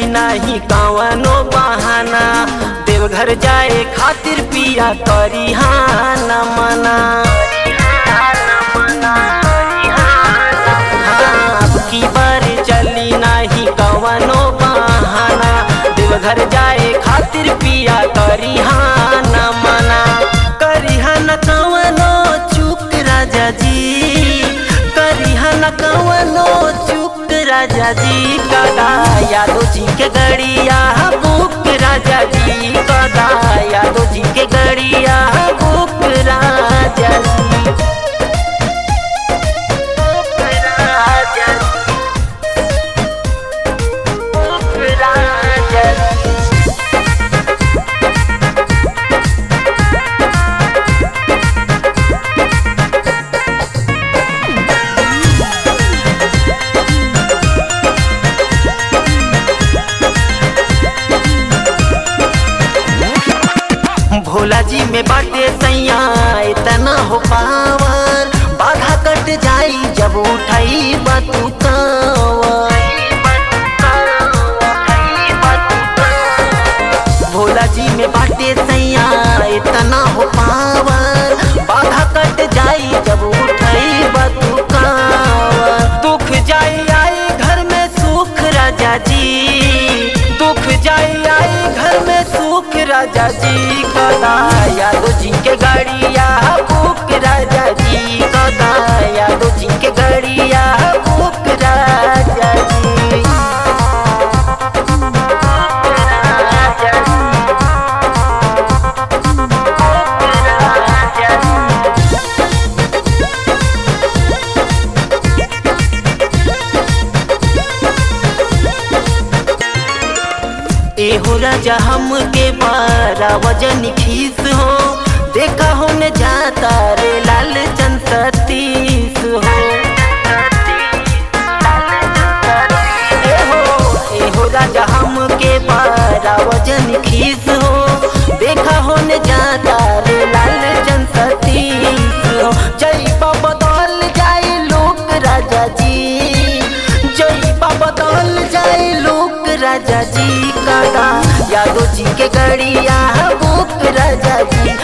नाही कवनो बहाना देवघर जाए खातिर पिया करी हाना मना हाँ, अब की बार चली नाही कवनो बहाना देवघर जाए खातिर पिया करी हाना मना करी हाना कवनो चूक राजा जी करी हाना कवनो चूक राजा जी कदा यादव जी के गड़िया बुक राजा जी कदा यादव जी के गड़िया बुक राजा जी बुक राजा जी बुक राजा जी भोला जी में बाटे सैया इतना हो पावर बाधा कट जाई जब उठाई बतू भोला जी में बाटे सैया इतना हो पावर बाधा कट जाई जब उठाई बतू दुख जाई आई घर में सुख राजा जी दुख जाई आई घर में सुख राजा जी कदा यादव जी के गाड़िया बुक राजा जी कदा यादव जी के गाड़िया बुक राजा जी राजा जी राजा जी एहो राजा हम के बारा वजन खीस हो देखा हो न जाता रे लाल चंद सतीस हो एहो एहो राजा हम के बारा वजन खीस हो देखा हो न जाता रे लाल चंद सतीस हो जय बाबा बदल जाए लोक राजा जी जय बाबा बदल जाए लोक राजा जी कदा यादव जी के गड़िया बुक राजा जी